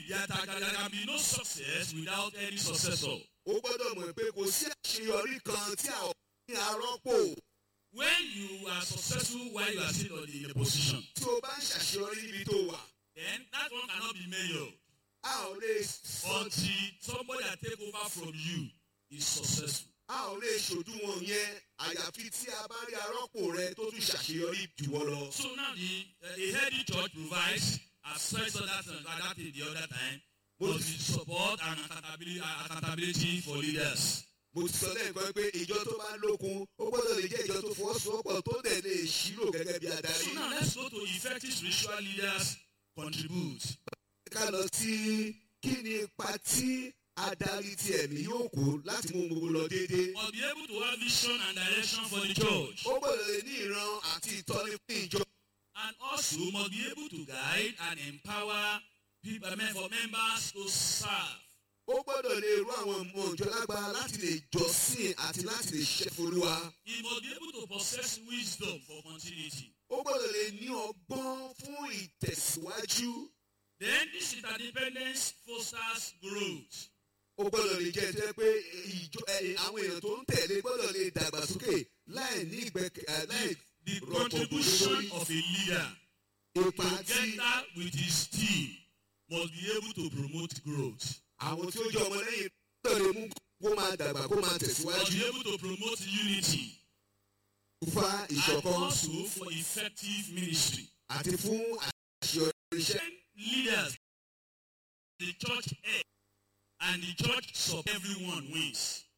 there, can- there can be no success without any successor. ó gbọ́dọ̀ mọ̀ pé kò sí àṣeyọrí kan tí a ò ní arọ́pò When you are successful while you are still on the, in a position, tí o bá ń ṣàṣeyọrí níbi tó wà then that one cannot be mayor a ò lè sọ until somebody that take over from you is successful. a ò lè ṣòdiwọ̀n yẹn àyàfi tí a bá rí arọ́pò rẹ tó tún ṣàṣeyọrí jù wọ́n lọ. So now the uh, a healthy church provides as said so that uh, that in the other time must be support and accountability, uh, accountability for leaders. mo ti sọ lẹ́ẹ̀kan pé ìjọ tó bá lókun ó gbọ́dọ̀ lè jẹ́ ìjọ tó fọwọ́sowọ́pọ̀ tó dẹ̀ lè ṣírò gẹ́gẹ́ bí adarí. So now let's go to effective spiritual leaders contribute. ká lọ sí kí ni ipa tí adarí ti ẹ̀mí yóò kó láti mú gbogbo lọ déédéé. Must be able to have vision and direction for the church. ó gbọ́dọ̀ lè ní ìran àti ìtọ́ni fún ìjọ. And also must be able to guide and empower people I mean, for members to serve. ó gbọ́dọ̀ lè rú àwọn ọmọ ìjọ lágbára láti lè jọ́sìn àti láti lè ṣe folúwa. He must be able to possess wisdom for continuity. ó gbọ́dọ̀ lè ní ọgbọ́n fún ìtẹ̀síwájú. Then this interdependence fosters growth. ó gbọ́dọ̀ lè jẹ́ jẹ́ pé ìjọ ẹ, àwọn èèyàn tó ń tẹ̀lé gbọ́dọ̀ lè dàgbàsókè láì ní ìgbẹ́kẹ̀ ẹ, láì The rọ̀pọ̀ contribution lórí of a leader ipa tí together with his team must be able to promote growth. àwọn tí ó jẹ́ ọmọlẹ́yìn gbọ́dọ̀ lè mú kó máa dàgbà kó máa Must tẹ̀síwájú be able to promote unity fa and ìṣọ̀kan also for effective ministry. àti fún àṣeyọrí iṣẹ́. When leaders, the church head, and the church sub everyone wins.